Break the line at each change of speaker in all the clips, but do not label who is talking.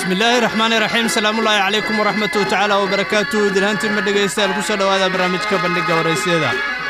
bismillaahi raxmaani raxiim salaamullaahi calaykum waraxmatuhu tacaala wabarakaatuhu dilhantii ma dhegaystayaal ku soo dhowaada barnaamijka bandhigga waraysyada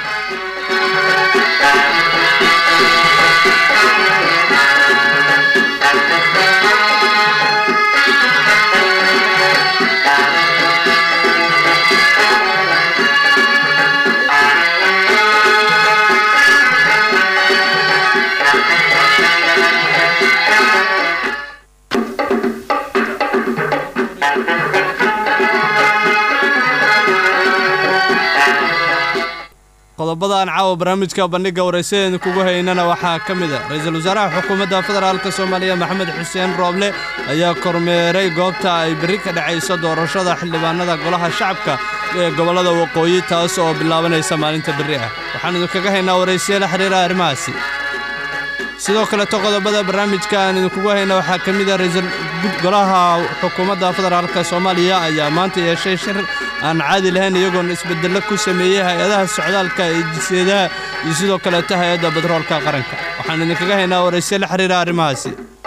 qodobadaan caawa barnaamijka bandhigga waraysadeena kugu haynana waxaa ka mid a ra-iisul wasaaraha xukuumadda federaalk soomaaliya maxamed xuseen rooble ayaa kormeeray goobta ay berri ka dhacayso doorashada xildhibaanada golaha shacabka ee gobollada waqooyi taas oo bilaabanaysa maalinta berri ah waxaan idinkaga haynaa waraysiya la xidhiira arrimahaasi sidoo kaleto qodobada barnaamijka aan idinkugu hayna waxaa ka mid a ra-iisul golaha xukuumadda federaalk soomaaliya ayaa maanta yeeshay shir aan caadi lahayn iyagoona isbeddello ku sameeyey hay-adaha socdaalka ee jiseedaha iyo sidoo kaleeto hay-adda batroolka qaranka waxaan idinkaga haynaa waraysiya la xidhiira arrimahaasi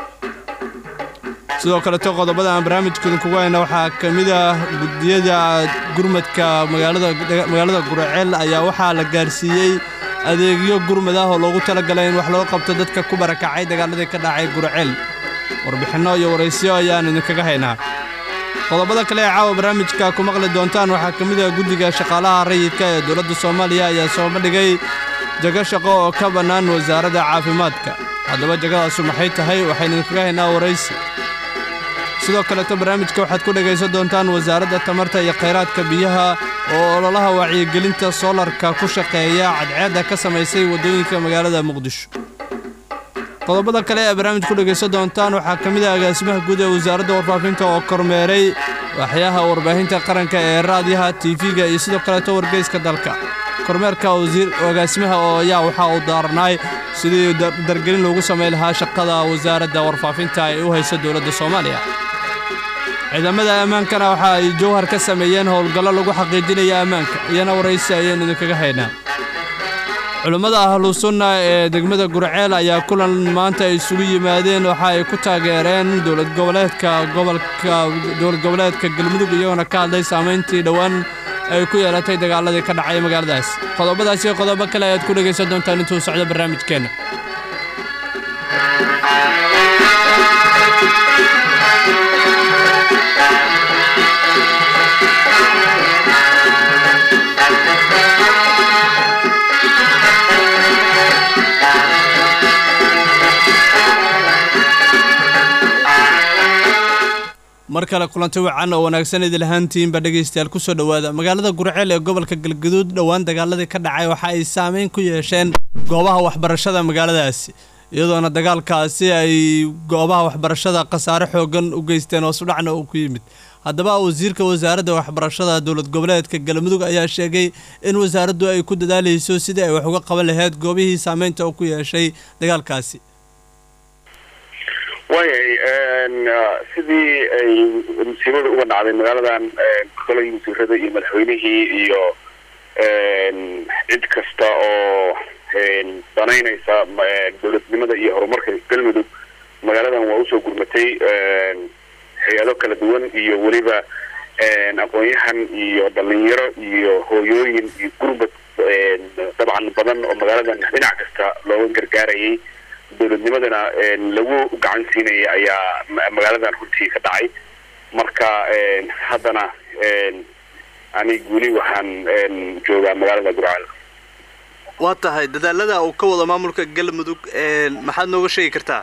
sidoo kaleto qodobada aan barnaamijka idinkugu hayna waxaa ka mid ah guddiyada gurmadka magaalada guraceel ayaa waxaa la gaarsiiyey adeegyo gurmad ah oo loogu talagalay in wax loo qabto dadka ku barakacay dagaaladii ka dhacay guraceel warbixinno iyo waraysiyo ayaan idinkaga haynaa qodobada kale ee caawa barnaamijka ku maqli doontaan waxaa ka mid ah guddiga shaqaalaha rayidka ee dowladda soomaaliya ayaa soo bandhigay jago shaqo oo ka bannaan wasaaradda caafimaadka haddaba jagadaasu maxay tahay waxaynu idinkaga haynaa waraysi sidoo kaleto barnaamijka waxaad ku dhegaysan doontaan wasaaradda tamarta iyo khayraadka biyaha oo ololaha wacyigelinta soolarka ku shaqeeya cadceedda ka samaysay waddooyinka magaalada muqdisho qodobada kale ee barnaamij ku dhegaysan doontaan waxaa ka mid ah agaasimaha guud ee wasaaradda warfaafinta oo kormeeray waxyaha warbaahinta qaranka ee raadiyaha tiifiga iyo sidoo kaleeto wargeyska dalka kormeerka agaasimaha oo ayaa waxaa uu daarnaay sidii dargelin loogu samayn lahaa shaqada wasaaradda warfaafinta ay u hayso dowladda soomaaliya ciidamada ammaankana waxa ay jowhar ka sameeyeen howlgallo lagu xaqiijinaya ammaanka iyana waraysi ayaynu idinkaga haynaa culummada ahlusunna ee degmada gurceel ayaa kulan maanta ay isugu yimaadeen waxa ay ku taageereen dowlad goboleedka gobolka dowlad goboleedka galmudug iyagoona ka hadlay saamayntii dhowaan ay ku yeelatay dagaaladii ka dhacay magaaladaas qodobadaas iyo qodobo kale ayaad ku dhegaysan doontaan intuu socdo barnaamijkeenna mar kale kulanti wacan oo wanaagsan idil ahaantiinba dhegaystayaal ku soo dhowaada magaalada gurceel ee gobolka galgaduud dhowaan dagaaladii ka dhacay waxa ay saameyn ku yeesheen goobaha waxbarashada magaaladaasi iyadoona dagaalkaasi ay goobaha waxbarashada khasaare xoogan u geysteen oo sudhacna uu ku yimid haddaba wasiirka wasaaradda waxbarashada dowlad goboleedka galmudug ayaa sheegay in wasaaraddu ay ku dadaalayso sidii ay wax uga qaban lahayd goobihii saameynta uu ku yeeshay dagaalkaasi
waayay sidii ay musiibada uga dhacday magaaladan kolay wasiirada iyo madaxweynihii iyo cid kasta oo danaynaysa dowladnimada iyo horumarka galmudug magaaladan waa usoo gurmatay hay-ado kala duwan iyo weliba aqoon-yahan iyo dhalinyaro iyo hooyooyin iyo gurbad dabcan badan oo magaaladan dhinac kasta looga gargaarayay dowladnimadana lagu gacan siinaya ayaa magaaladan runtii ka dhacay marka haddana anig weli waxaan joogaa magaalada gurceel
waa tahay dadaalada uu ka wado maamulka galmudug maxaad nooga sheegi kartaa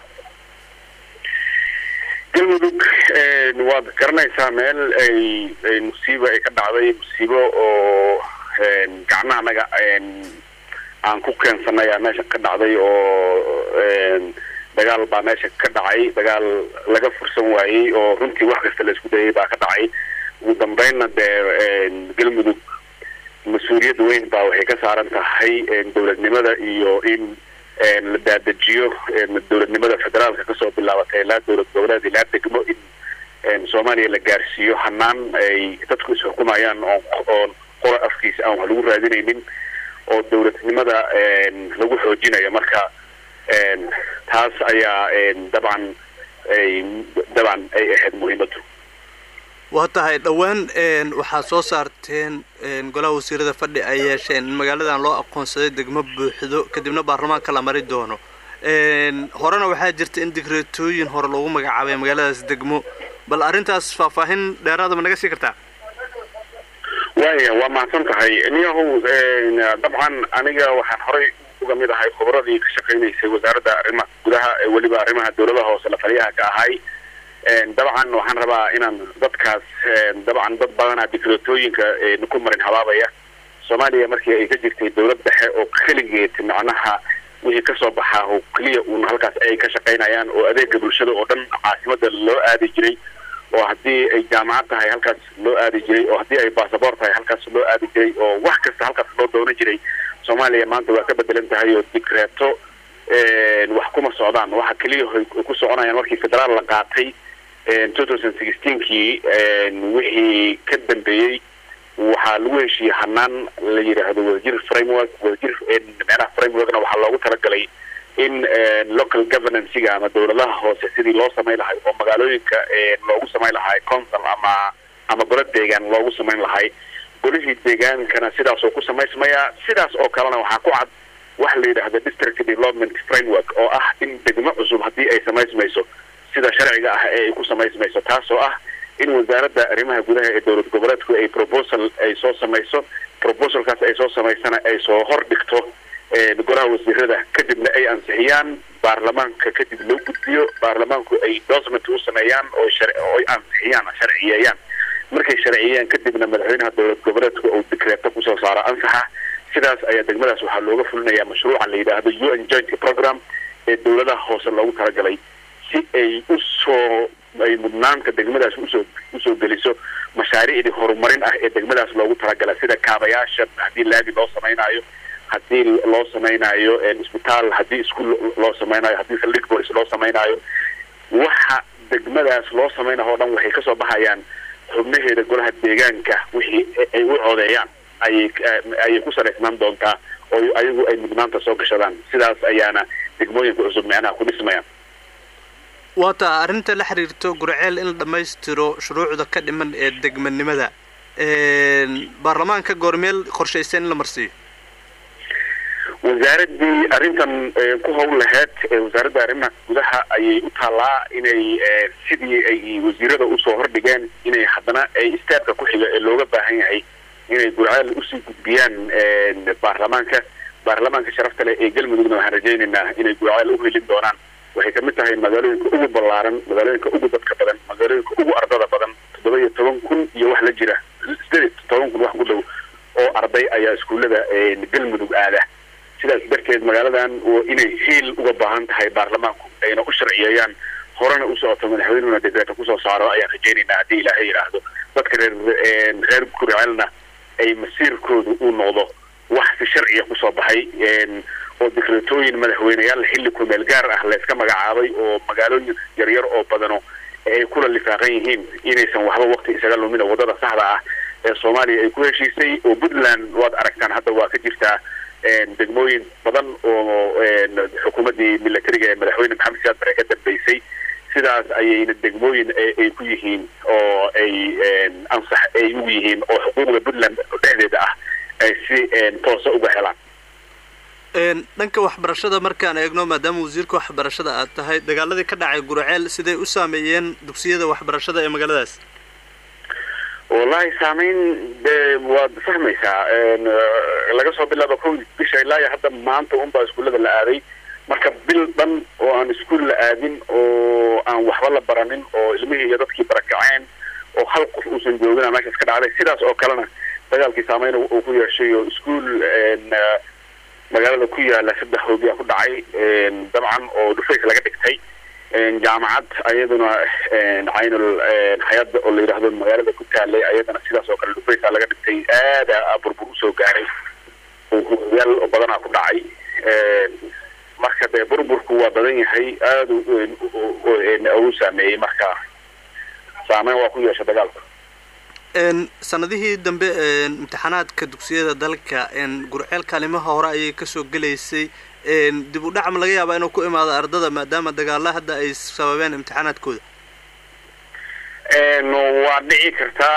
galmudug waad garanaysaa meel ay musiibo ay ka dhacday musiibo oo gacnahanaga aan ku keensanay aa meesha ka dhacday oo dagaal baa meesha ka dhacay dagaal laga fursan waayey oo runtii wax kasta la isku dayay baa ka dhacay ugu dambeynna dee galmudug mas-uuliyad weyn baa waxay ka saaran tahay dowladnimada iyo in la daadajiyo dowladnimada federaalka kasoo bilaabatay ilaa dowlad goboleed ilaa degmo in soomaaliya la gaarsiiyo hanaan ay dadku isxukumayaan oon qora afkiisa aan wax lagu raadinaynin oo dowladnimada lagu xoojinayo marka taas ayaa dabcan ay dabcan ay ahayd muhiimadu
waa tahay dhowaan waxaad soo saarteen golaha wasiirada fadhi ay yeesheen in magaaladan loo aqoonsaday degmo buuxdo kadibna baarlamaanka la mari doono horena waxaa jirta in digreetooyin hore loogu magacaabay magaaladaas degmo bal arrintaas faahfaahin dheeraada ma naga sii kartaa
waaya waa mahadsan tahay niyahow dabcan aniga waxaan horay uga mid ahay khubradii ka shaqaynaysay wasaaradda arrimaha gudaha ee weliba arrimaha dawladaha hoose la taliyaha ka ahay dabcan waxaan rabaa inaan dadkaas dabcan dad badanaa dikreetooyinka ku marin habaabaya soomaaliya markii ay ka jirtay dawlad dhexe oo keligeed macnaha wixii kasoo baxaa oo keliya uun halkaas ay ka shaqaynayaan oo adeega bulshada oo dhan caasimada loo aadi jiray oo haddii ay jaamacad tahay halkaas loo aadi jiray oo haddii ay basaboor tahay halkaas loo aadi jiray oo wax kasta halkaas loo doonan jiray soomaaliya maanta waa ka bedelan tahay oo dikreeto wax kuma socdaan waxa keliya ay ku soconayaan markii federaal la qaatay two thousand sixteenkii wixii ka dambeeyey waxaa lagu heshiiyey hanaan la yidhaahdo wadajir framework wadajir micnaha frameworkna waxaa loogu talagalay in local governancega ama dawladaha hoose sidii loo samayn lahay oo magaalooyinka loogu samayn lahay council ama ama golo deegaan loogu samayn lahay golihii deegaankana sidaas oo ku samaysmaya sidaas oo kalena waxaa ku cad waxa la yidhaahdo district development framework oo ah in degmo cusub haddii ay samaysmayso sida sharciga ah ee ay ku samaysmayso taas oo ah in wasaaradda arrimaha gudaha ee dowlad goboleedku ay proposal ay soo samayso proposalkaas ay soo samaysana ay soo hor dhigto golaha wasiirada kadibna ay ansixiyaan baarlamaanka kadib loo gudbiyo baarlamaanku ay dosment u sameeyaan oo oo ay ansixiyaan sharciyeeyaan markay sharciyeeyaan kadibna madaxweynaha dowlad goboleedku uu dikreeto kusoo saaro ansaxa sidaas ayaa degmadaas waxaa looga fulinayaa mashruuca la yidhaahdo u n joint program ee dawladaha hoose loogu talagalay si ay usoo ay mudnaanta degmadaas usoo usoo geliso mashaariicdii horumarin ah ee degmadaas loogu talagala sida kaabayaasha haddii laami loo samaynayo haddii loo samaynayo isbitaal haddii iskuol loo samaynayo haddii saldhig bolis loo samaynayo waxa degmadaas loo samaynayo o dhan waxay kasoo baxayaan xubnaheeda golaha deegaanka wixii ay u codeeyaan ayay ayay ku salaysnaan doontaa oo ayagu ay mudnaanta soo gashadaan sidaas ayaana degmooyinka cusub micnaha ku dhismayaan
waa taa arrinta la xiriirto gurceel in la dhammaystiro shuruucda ka dhiman ee degmanimada baarlamaanka goormeel qorshaysan in la marsiiyo
wasaaraddii arrintan ku howl laheyd wasaaradda arrimaha gudaha ayay u taallaa inay sidii ay wasiirada usoo hordhigeen inay haddana ay istaabka ku xiga ee looga baahan yahay inay gurceel usii gudbiyaan baarlamaanka baarlamaanka sharafta leh ee galmudugna waxaan rajaynaynaa inay gurceel u helin doonaan waxay kamid tahay magaalooyinka ugu ballaaran magaalooyinka ugu dadka badan magaalooyinka ugu ardada badan toddoba iyo toban kun iyo wax la jira sideed iyo toban kun wax ku dhow oo arday ayaa iskuullada galmudug aada sidaas darteed magaaladan inay hiil uga baahan tahay baarlamaanku ayna u sharciyeeyaan horena u socoto madaxweynuhuna dekreeta kusoo saaro ayaan rajaynaynaa haddii ilaahay yidhaahdo dadka reer reer gurceelna ay masiirkoodu uu noqdo wax si sharciya kusoo baxay oo dikreetooyin madaxweyneyaal xilli kumeel gaar ah layska magacaabay oo magaalooyin yaryar oo badano ay kula lifaaqan yihiin inaysan waxba waqti isaga lumina waddada saxda ah ee soomaaliya ay ku heshiisay oo puntland waad aragtaan hadda waa ka jirtaa degmooyin badan oo xukuumaddii milatariga ee madaxweyne maxamed siyaad bare ka dambeysay sidaas ayayna degmooyin ay ku yihiin oo ay ansax ay ugu yihiin oo xuquuqda puntland dhexdeeda ah ay si toosa uga helaan
dhanka waxbarashada markaan eegno maadaama wasiirka waxbarashada aad tahay dagaaladii ka dhacay gurceel siday u saameeyeen dugsiyada waxbarashada ee magaaladaas
wallahi saameyn de waad fahmaysaa laga soo bilaabo ko bisha ilaa iyo hadda maanta unbaa iskuullada la aaday marka bil dhan oo aan iskuol la aadin oo aan waxba la baranin oo ilmihii iyo dadkii barakaceen oo hal qof uusan joogina meeshaas ka dhacday sidaas oo kalena dagaalkii saameyn uu ku yeeshay oo iskuol magaalada ku yaala saddex hoobiyaa ku dhacay dabcan oo dhufays laga dhigtay jaamacad ayaduna caynul hay-adda oo la yidhaahdo magaalada ku taalay ayadana sidaas oo kale dhufaysa laga dhigtay aada burbur usoo gaaray oo hooyaal badanaa ku dhacay marka dee burburku waa badan yahay aada u saameeyey marka saameyn waa ku yeesha dagaalka
sanadihii dambe imtixaanaadka dugsiyada dalka gurceel kaalimaha hore ayay kasoo gelaysay dib u dhac ma laga yaabaa inuu ku imaado ardada maadaama dagaalla hadda ay sababeen imtixaanaadkooda
waa dhici kartaa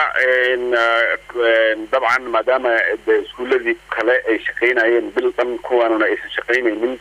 dabcan maadaama iskuuladii kale ay shaqaynayeen bil dhan kuwaanuna aysan shaqaynaynin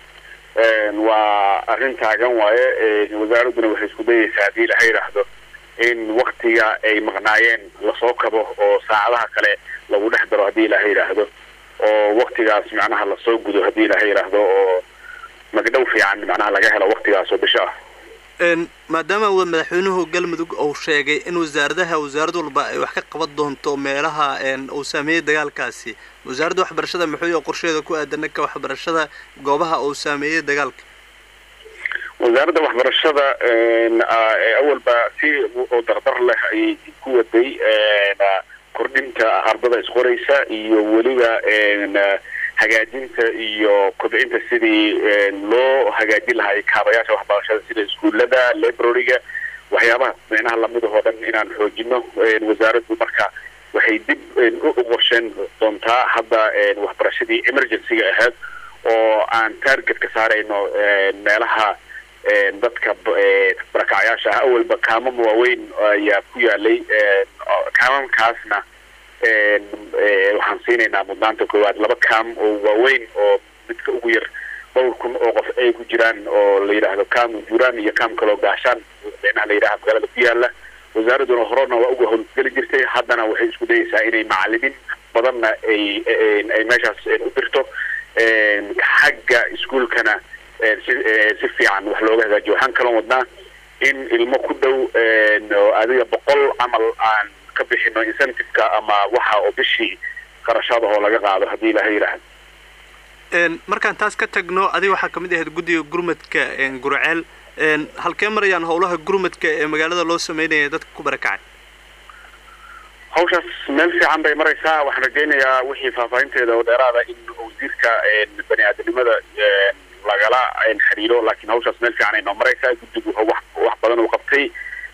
waa arrin taagan waaye wasaaradduna waxay isku dayaysaa haddii laha yidhaahdo in waktiga ay maqnaayeen lasoo kabo oo saacadaha kale lagu dhex daro haddii ilaha yidhaahdo oo waktigaas macnaha lasoo gudo haddii ilaha yidhaahdo oo magdhow fiican macnaha laga helo waktigaas oo bisho ah
maadaama madaxweynuhu galmudug uu sheegay in wasaaradaha wasaarad walba ay wax ka qaban doonto meelaha uu saameeyey dagaalkaasi wasaaradda waxbarashada muxuu yahay qorsheeda ku aadan dhanka waxbarashada goobaha uu saameeyey dagaalka
wasaaradda waxbarashada awalba si oo dardar leh ayay ku waday kordhinta ardada isqoraysa iyo weliba hagaajinta iyo kobcinta sidii loo hagaajin lahaa kaabayaasha waxbarashada sida iskuullada librariga waxyaabaha micnaha lamidahoo dhan inaan xoojino wasaaraddu marka waxay dib u qorsheen doontaa hadda waxbarashadii emergencyga ahayd oo aan target ka saarayno meelaha dadka barakacyaasha ah awalba kaamam waaweyn ayaa ku yaalay kaamamkaasna waxaan siinaynaa mudnaanta koowaad laba kaam oo waaweyn oo midka ugu yar dhowr kun oo qof ay ku jiraan oo la yidhaahdo kaam juraan iyo kaam kaloo gaashaan micnaha la yidhaha magaalada ku yaala wasaaradduna horena waa uga howlgeli jirtay haddana waxay isku dayaysaa inay macalimiin badanna ay ay meeshaas u dirto xagga iskuolkana si si fiican wax looga hagaajiyo waxaan kaloo wadnaa in ilmo ku dhow adiga boqol camal aan ka bixino incentiveka ama waxa oo bishii qarashadahoo laga qaado haddii ilaha yidhaahdo
markaan taas ka tagno adiga waxaa kamid ahayd guddiga gurmadka gurceel halkee marayaan howlaha gurmadka ee magaalada loo sameynaya dadka ku barakacay
hawshaas meel fiican bay maraysaa waxaan rajaynayaa wixii faahfaahinteeda oo dheeraada in wasiirka bani aadanimada lagala xiriiro laakiin hawshaas meel fiican ay noo maraysaa guddigu wax wax badan uu qabtay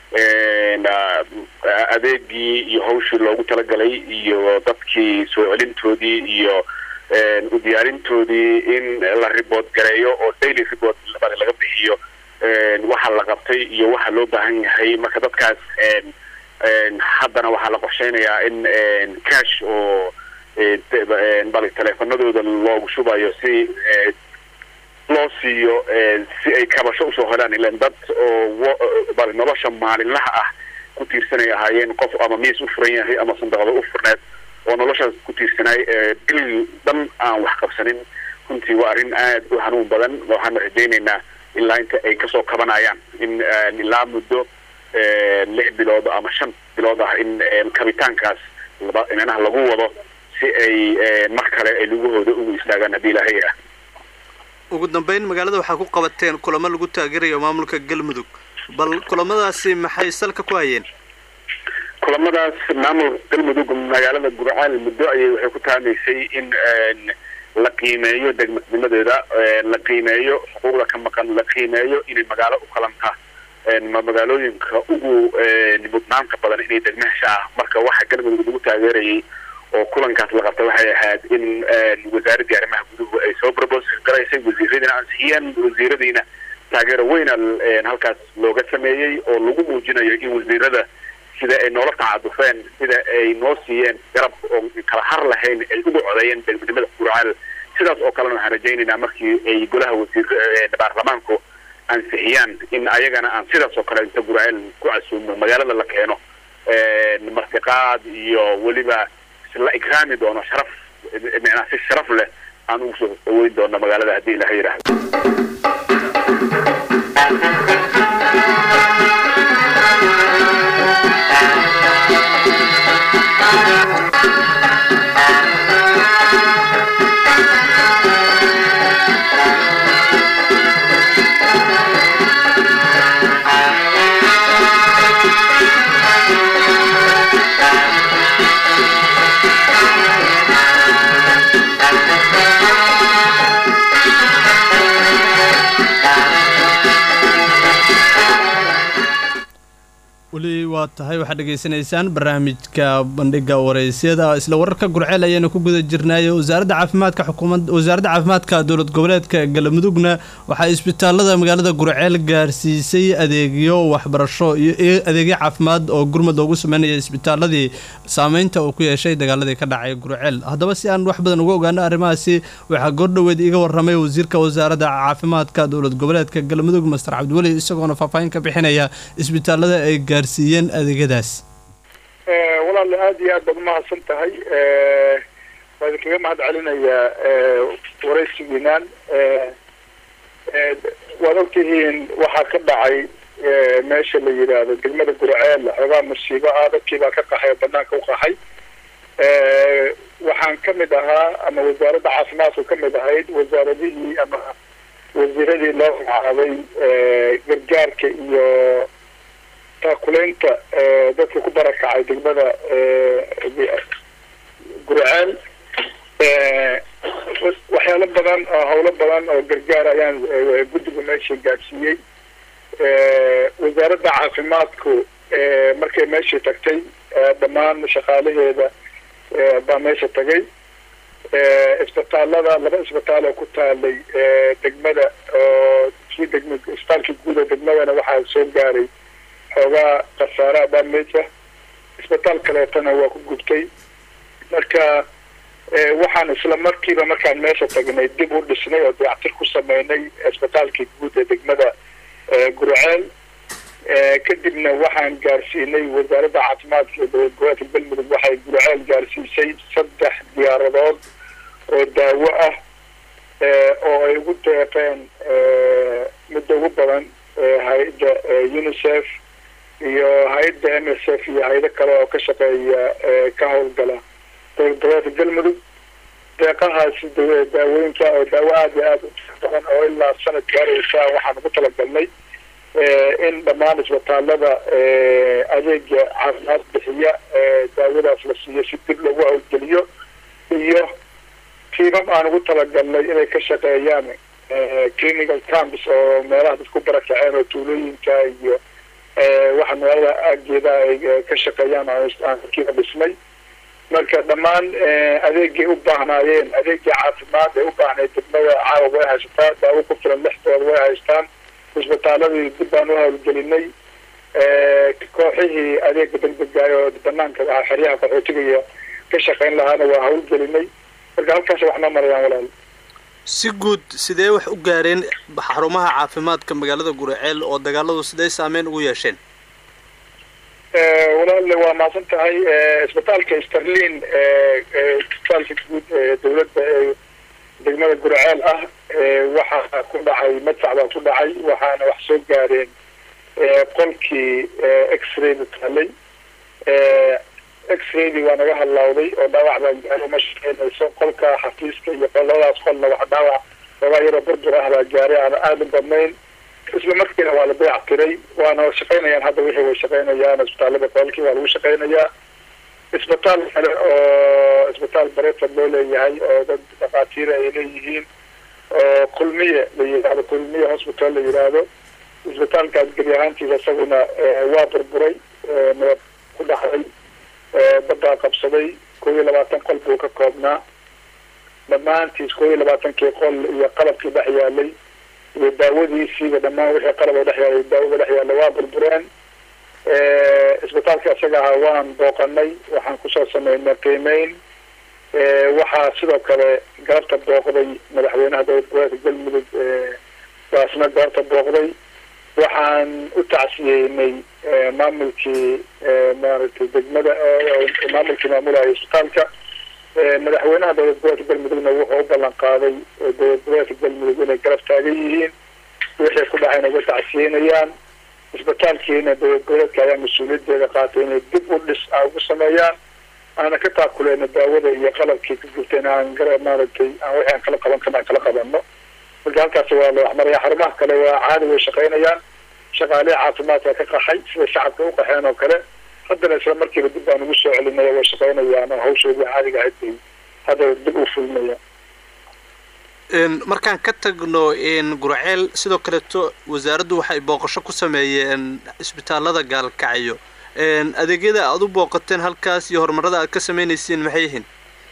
adeegii iyo hawshii loogu talagalay iyo dadkii soo celintoodii iyo u diyaarintoodii in la ribood gareeyo oo daily report laga bixiyo waxa la qabtay iyo waxa loo baahan yahay marka dadkaas haddana waxaa la qorsheynayaa in cash oo bali teleefanadooda loogu shubayo si loo siiyo si ay kabasho usoo helaan ilan dad oo bali nolosha maalinlaha ah ku tiirsanay ahaayeen qof ama miis u furan yahay ama sandaqado u furneed oo noloshaas ku tiirsanaay bil dhan aan wax qabsanin runtii waa arrin aad u hanuun badan waxaan rajaynaynaa ilaa inta ay kasoo kabanayaan in ilaa muddo lix bilood ama shan bilood ah in kabitaankaas micnaha lagu wado si ay mar kale ay lugahooda ugu istaagaan haddii ilaahay ah
ugu dambeyn magaalada waxaa ku qabateen kulamo lagu taageerayo maamulka galmudug bal kulamadaasi maxay salka ku hayeen
kulamadaas maamulka galmudug magaalada gurcaal muddo ayay waxay ku taamaysay in la qiimeeyo degmadnimadeeda la qiimeeyo xuquuqda ka maqan la qiimeeyo inay magaalo u qalanta magaalooyinka ugu mudnaanta badan inay degmahasha ah marka waxa galmudug lagu taageerayay oo kulankaas la qabta waxay ahayd in wasaaraddii arrimaha guduhu ay soo propos garaysay wasiiradiina ansixiyeen wasiiradiina taageero weyna halkaas looga sameeyey oo lagu muujinayo in wasiirada sida ay noola tacadufeen sida ay noo siiyeen garab oo kala har lahayn ay ugu codeeyeen degmadnimada gurcaal sidaas oo kalena waxaan rajaynaynaa markii ay golaha wasiir baarlamaanku ansixiyaan in ayagana aan sidaas oo kale inta gurcaal ku casuumo magaalada la keeno martiqaad iyo weliba la ikraami doono sharaf micnaa si sharaf leh aan ugu soo dhaweyn doono magaalada haddii ilaha yidhaahdo
weli waa tahay waxaad dhegaysanaysaan barnaamijka bandhiga waraysyada isla wararka gurceel ayaanu ku guda jirnaayo wasaaradda caafimaadka xukuumad wasaaradda caafimaadka dowlad goboleedka galmudugna waxaa isbitaalada magaalada gurceel gaarsiisay adeegyo waxbarasho iyo adeegyo caafimaad oo gurmad loogu sameynaya isbitaaladii saameynta uu ku yeeshay dagaaladii ka dhacay gurceel haddaba si aan wax badan uga ogaano arrimahaasi waxaa goordhoweed iga waramay wasiirka wasaaradda caafimaadka dowlad goboleedka galmudug master cabdiweli isagoona faahfaahin ka bixinaya isbitaalada ay gaarsiiyeen adeegyadaas
walaal aada iyo aad baad umahadsan tahay waa idinkaga mahad celinayaa waraysigiinaan waad ogtihiin waxaa ka dhacay meesha la yidhaahdo degmada gurceel xoogaa musiibo ah dadkii baa ka qaxay oo banaanka u qaxay waxaan ka mid ahaa ama wasaaradda caafimaadku ka mid ahayd wasaaradihii ama wasiiradii loo magacaabay gargaarka iyo taakuleynta dadka ku barakacay degmada gurceel waxyaalo badan oo hawlo badan oo gargaar ayaan guddiga meesha gaadsiiyey wasaaradda caafimaadku markay meeshii tagtay dhammaan shaqaalaheeda baa meesha tagay isbitaalada laba isbitaal oo ku taalay degmada oo kii degma isbitaalkii guud oo degmadana waxaa soo gaaray xoogaa khasaara damage isbitaal kaleetana waa ku gubtay marka waxaan isla markiiba markaan meesha tagnay dib u dhisnay oo dayactir ku sameynay isbitaalkii guud ee degmada gurceel kadibna waxaan gaarsiinay wasaaradda caafimaadka ee dowlad goboleedka galmudug waxay gurceel gaarsiisay saddex diyaaradood oo daawo ah oo ay ugu deeqeen midda ugu badan hay-adda unicef iyo hay-adda m s f iyo hay-ado kale oo ka shaqeeya ka howlgala dowlad goboleedka galmudug deeqahaasi daawooyinka oo daawo aada iyo aada u badan oo ilaa sanad gaaraysa waxaan ugu talagalnay in dhammaan isbitaalada adeega caafimaad bixiya daawadaas la siiyo si dib loogu howlgeliyo iyo tiimam aan ugu talagalnay inay ka shaqeeyaan clinical camps oo meelaha dad ku barakaceen oo tuulooyinka iyo waxa magaalada aageeda ay ka shaqeeyaan aan kiiba dhisnay marka dhammaan adeegay u baahnaayeen adeegii caafimaad ay u baahnayd degmada caawa way haysataa daawo ku filan lixdooda way haystaan isbitaaladii dib baan u howlgelinay kooxihii adeega degdegaay oo banaanka ahaa xeryaha qaxootiga ka shaqeyn lahaana waa howlgelinay marka halkaas wax noo marayaan walaal
si guud sidee wax u gaareen xarumaha caafimaadka magaalada guraceel oo dagaaladu sidee saameyn ugu yeesheen
walaal waa mahadsan tahay isbitaalka sterlin isbitaalka guud ee dawladda ee degmada gurceel ah waxaa ku dhacay madfac baa ku dhacay waxaana wax soo gaareen qolkii x-rayda taalay x-raydii waa naga hadlawday oo dhaawac baa gaaro ma shaqeynayso qolka xafiiska iyo labadaas qolna wax dhaawac ogaa yaroo burbur ah baa gaaray aan aada u badnayn isla markiina waa la dayac tiray waana shaqeynayaan hadda wixii way shaqeynayaan isbitaalada qolkii waa lagu shaqeynayaa isbitaal kale oo isbitaal bareeford loo leeyahay oo dad dhakhaatiira ay leeyihiin oo kulmiye la yidhahdo kulmiye hospital la yidhaahdo isbitaalkaas geli ahaantiisa isaguna waa burburay nabad ku dhacday baddaa qabsaday koob iyo labaatan qol buu ka koobnaa dhammaantiis koob iyo labaatankii qol iyo qalabkii dhex yaalay iyo daawadiisiiba dhammaan wixii qalab oo dhex yaalay daawada dhex yaalla waa burbureen isbitaalka isaga ahaa waan booqanay waxaan kusoo sameynay qiimeyn waxaa sidoo kale galabta booqday madaxweynaha dowlad goboleedka galmudug baasna galabta booqday waxaan u tacsiyeynay maamulkii maaragtay degmada maamulkii maamulaya isbitaalka madaxweynaha dowlad goboleedka galmudugna wuxuu u ballan qaaday dowlad goboleedka galmudug inay garab taagan yihiin wixii ku dhacayna uga tacsiyeynayaan isbitaalkiina dowlad goboleedka ayaa mas-uuliyadeeda qaatay inay dib u dhis a ugu sameeyaan aana ka taakuleyno daawada iyo qalabkii ka gurteen aan gara maaragtay aan wixii aan kala qaban karna aan kala qabanno marka halkaas waa la waxmaraya xarumaha kale waa caadi way shaqeynayaan shaqaalihi caafimaadka ka qaxay sida shacabka u qaxeen oo kale haddana isla markiiba dib baan ugu soo celinaya way shaqeynayaan oo hawshoodii caadiga ahayd bay hadda dib u fulmayaan
markaan ka tagno gurceel sidoo kaleeto wasaaraddu waxay booqasho ku sameeyeen isbitaalada gaalkacyo adeegyada aada u booqateen halkaas iyo horumarada aad ka sameynaysiin maxay yihiin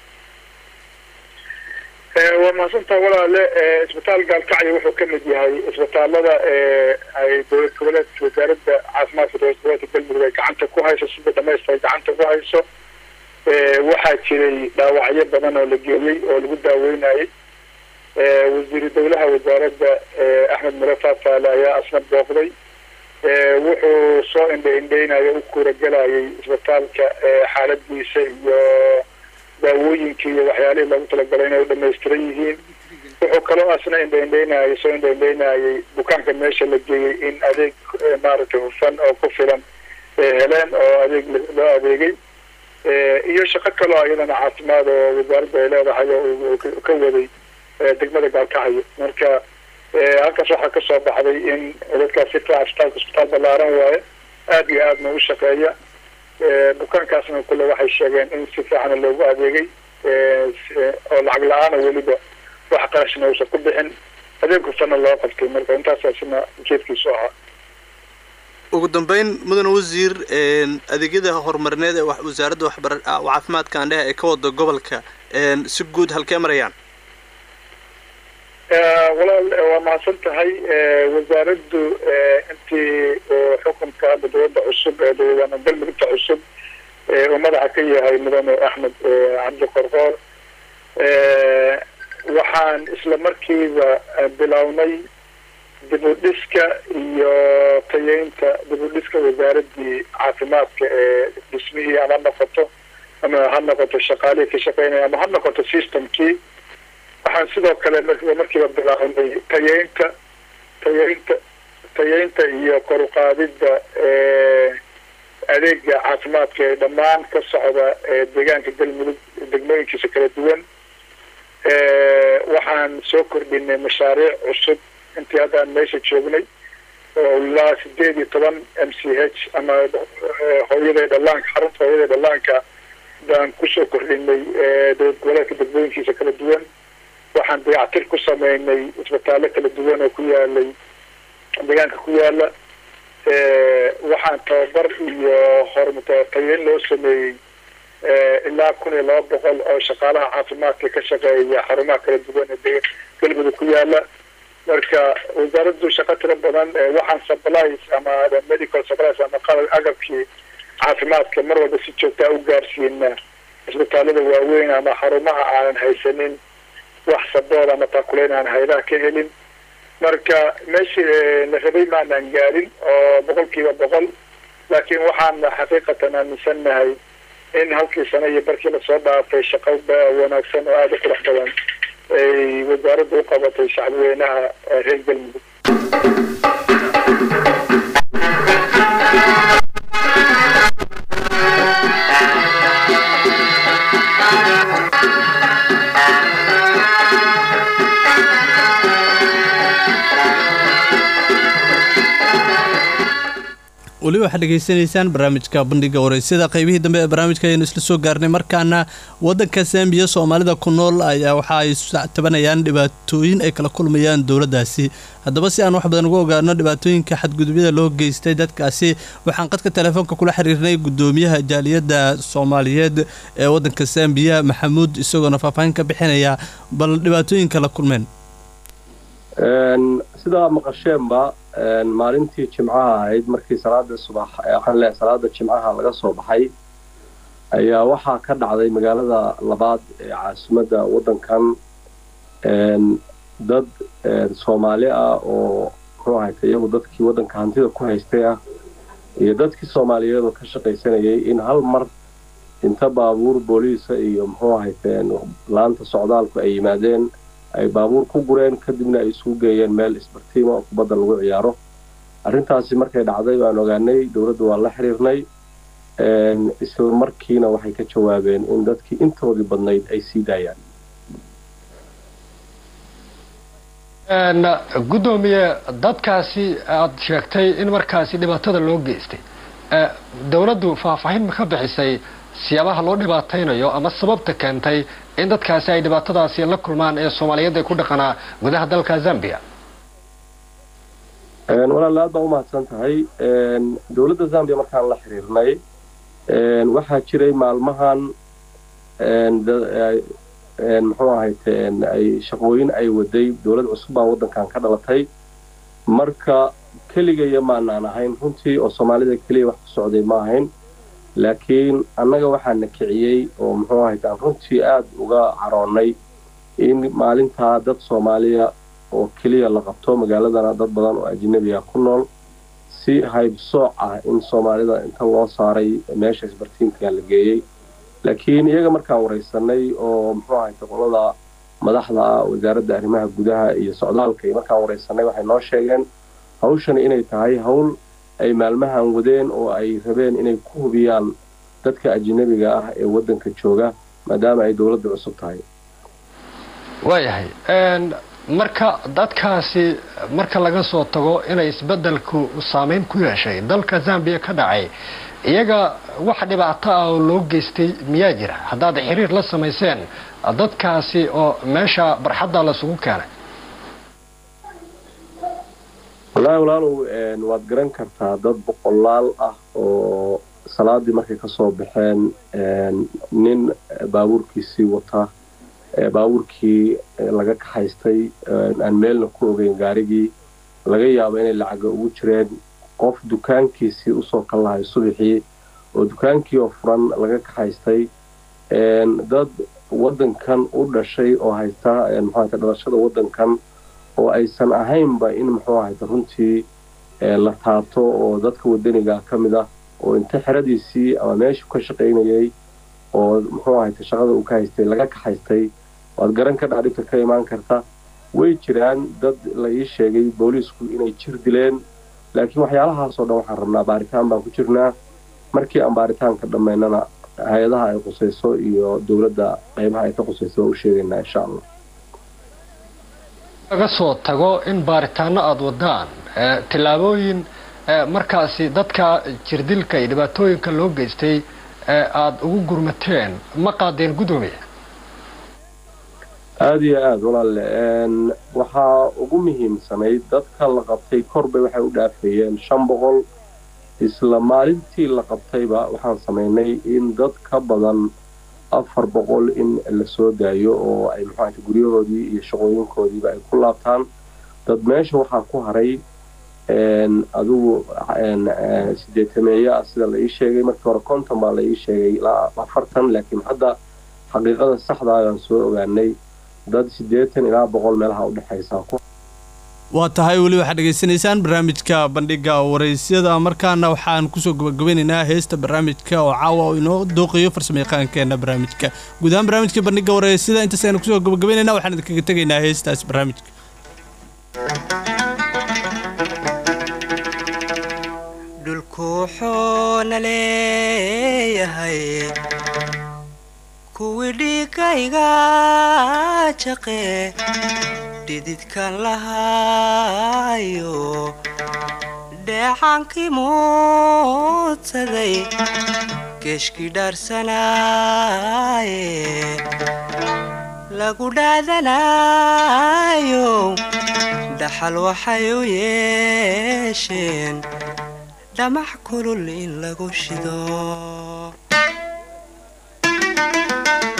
waa mahadsantaa walaale isbitaal gaalkacyo wuxuu ka mid yahay isbitaalada ay dowlad goboleedka wasaaradda caafimaadka dowlad goboleedka galmudug ay gacanta ku hayso sida dhamaysta ay gacanta ku hayso waxaa jiray dhaawacyo badan oo la geeyey oo lagu daaweynayay wasiiru dowlaha wasaaradda axmed mure faafaale ayaa asna booqday wuxuu soo indha indheynayo u kuuragelayay isbitaalka xaaladiisa iyo daawooyinkii iyo waxyaalihii loogu talagalay inay u dhamaystiran yihiin wuxuu kaloo asna indha indheynayay soo indha indheynayay bukaanka meesha la geeyey in adeeg maaragtay hufan oo ku filan heleen oo adeeg loo adeegay iyo shaqo kaloo iyadana caafimaad oo wasaaradda ay leedahay oo ka waday degmada gaalkacyo marka halkaas waxaa kasoo baxday in dadkaas si fiican isbitaalka isbitaal ballaaran waaye aada iyo aadna u shaqeeya bukaankaasna kule waxay sheegeen in si fiicana loogu adeegay oo lacag la-aana weliba wax qarashna uusan ku bixin adeeg hufana loo qabtay marka intaasasina ujeedkiisu ahaa
ugu dambeyn mudane wasiir adeegyada horumarineed ee wasaaradda waxbar caafimaadka andheha ee ka wada gobolka si guud halkee marayaan
walaal waa mahadsan tahay wasaaraddu intii xukunka hadda dowladda cusub ee dowlad galmudugta cusub uu madaxa ka yahay mudane axmed cabdi qorqoor waxaan isla markiiba bilownay dib u dhiska iyo tayeynta dib u dhiska wasaaraddii caafimaadka ee dhismihii ama ha noqoto ama ha noqoto shaqaalihii ka shaqeynaya ama ha noqoto systemkii waxaan sidoo kale markiiba bilaabnay tayeynta tayeynta tayeynta iyo kor uqaadidda adeega caafimaadka ee dhammaan ka socda deegaanka galmudug degmooyinkiisa kala duwan waxaan soo kordhinay mashaariic cusub intii haddaan meesha joognay oo ilaa sideed iyo toban m c h ama hooyada dhallaanka xarunta hooyada dhallaanka baan kusoo kordhinay dowlad goboleedka degmooyinkiisa kala duwan waxaan dayactir ku sameynay isbitaallo kala duwan oo ku yaalay deegaanka ku yaala waxaan tababar iyo hormatayeyn loo sameeyey ilaa kun iyo laba boqol oo shaqaalaha caafimaadka ka shaqeeya xarumaha kala duwan ee galmudug ku yaala marka wasaaraddu shaqo tiro badan waxaan supplies ama medical supplies ama qalab agabkii caafimaadka mar walba si joogtaa u gaarsiina isbitaalada waaweyn ama xarumaha aanan haysanin wax sabood ama taakuleyn aan haydaha ka helin marka meeshii la rabay maanaan gaarin oo boqol kiiba boqol laakiin waxaan xaqiiqatan aaminsannahay in halkii sano iyo barkii lasoo dhaafay shaqo wanaagsan oo aada u qurux badan ay wasaaradda u qabatay shacbweynaha reer galmudug
weli waxaad dhegaysanaysaan barnaamijka bandhiga wareysyada qaybihii dambe ee barnaamijka ayaynu isla soo gaarnay markaana waddanka zambiya soomaalida ku nool ayaa waxa ay tabanayaan dhibaatooyin ay kala kulmayaan dowladdaasi haddaba si aan wax badan uga ogaano dhibaatooyinka xadgudubyada loo geystay dadkaasi waxaan qadka telefoonka kula xiriirnay guddoomiyaha jaaliyadda soomaaliyeed ee waddanka zambiya maxamuud isagoona faahfaahin ka bixinaya bal dhibaatooyinka la kulmeen
sidaa maqasheenba maalintii jimcaha ahayd markii salaada subax waxaan leeyahay salaada jimcaha laga soo baxay ayaa waxaa ka dhacday magaalada labaad ee caasimadda waddankan dad soomaali ah oo muxuu ahayta iyagu dadkii waddanka hantida ku haystay ah iyo dadkii soomaaliyeed oo ka shaqaysanayay in hal mar inta baabuur booliisa iyo muxuu ahayteen laanta socdaalku ay yimaadeen ay baabuur ku gureen kadibna ay isugu geeyeen meel isbartiima oo kubadda lagu ciyaaro arrintaasi markay dhacday waan ogaanay dowladda waa la xiriirnay isla markiina waxay ka jawaabeen in dadkii intoodii badnayd ay sii daayaan
guddoomiye dadkaasi aada sheegtay in markaasi dhibaatada loo geystay dowladdu faahfaahin ma ka bixisay siyaabaha loo dhibaataynayo ama sababta keentay in dadkaasi ay dhibaatadaasi la kulmaan ee soomaaliyeed ee ku dhaqanaa gudaha dalka zambia
walaal aad baa umahadsan tahay dowladda zambia markaan la xiriirnay waxaa jiray maalmahan muxuu ahayte ay shaqooyin ay waday dowlad cusub baa waddankan ka dhalatay marka keligaya maanaan ahayn runtii oo soomaalida keliya wax ku socday ma ahayn laakiin annaga waxaana kiciyey oo muxuu ahayte aan runtii aad uga caroonnay in maalintaa dad soomaaliya oo keliya la qabto magaaladana dad badan oo ajnabiga ku nool si haybsooc ah in soomaalida inta loo saaray meesha isbartiinka la geeyey laakiin iyaga markaan waraysanay oo muxuu ahayte qolada madaxda ah wasaaradda arrimaha gudaha iyo socdaalka iyo markaan waraysanay waxay noo sheegeen hawshani inay tahay hawl ay maalmahan wadeen oo ay rabeen inay ku hubiyaan dadka ajnabiga ah ee waddanka jooga maadaama ay dowladda cusub tahay
waayahay marka dadkaasi marka laga soo tago inay isbeddelku saameyn ku yeeshay dalka zambia ka dhacay iyaga wax dhibaato ah oo loo geystay miyaa jira haddaad xiriir la samayseen dadkaasi oo meesha barxadda lasugu keenay
wallaahi walaalow waad garan kartaa dad boqolaal ah oo salaadii markay ka soo baxeen nin baabuurkiisii wata baabuurkii laga kaxaystay aan meelna ku ogeyn gaarigii laga yaabo inay lacaga ugu jireen qof dukaankiisii usoo kal lahay subaxii oo dukaankii oo furan laga kaxaystay dad waddankan u dhashay oo haysta muxuahayta dhalashada waddankan oo aysan ahaynba in muxuu ahayta runtii la taabto oo dadka waddaniga ka mid ah oo inta xeradiisii ama meeshuu ka shaqaynayay oo muxuu ahayta shaqada uu ka haystay laga kaxaystay waad garan ka dhaadhibta ka imaan karta way jiraan dad la ii sheegay booliisku inay jir dileen laakiin waxyaalahaasoo dhan waxaan rabnaa baaritaan baan ku jirnaa markii aan baaritaanka dhammaynana hay-adaha ay qusayso iyo dowladda qaybaha ay ka qusayso waa u sheegaynaa insha allah
laga soo tago in baaritaano aada wadaan tillaabooyin markaasi dadka jirdilka iyo dhibaatooyinka loo geystay aada ugu gurmateen ma qaadeen guddoomiya
aada iyo aada walaalle waxaa ugu muhiimsanayd dadka la qabtay korbay waxay u dhaafayeen shan boqol isla maalintii la qabtayba waxaan samaynay in dad ka badan afar boqol in la soo daayo oo ay muxuahata guryahoodii iyo shaqooyinkoodiiba ay ku laabtaan dad meesha waxaa ku haray adigu sideetameeyo ah sida la ii sheegay markii hore konton baa la ii sheegay ilaa afartan laakiin hadda xaqiiqada saxda ayaan soo ogaanay dad siddeetan ilaa boqol meelaha udhexaysa
waa tahay weli waxaad dhegaysanaysaan barnaamijka bandhiga waraysyada markaana waxaan kusoo gabagabeynaynaa heesta barnaamijka oo caawa oo inoo dooqayo farsamayaqaankeena barnaamijka guud ahaan barnaamijka bandhiga waraysyada intaas aynu kusoo gabagabeynayna waxaan idinkaga tegaynaa heestaas barnaamijka
dhulku wuxuuna leeyahay kuwii dhiigayga jaqe dhididkan lahaayo dheecaankii muudsaday geeshkii dhaarsanaaye lagu dhaadanayo dhaxal waxay u yeesheen dhamac kulul in lagu shido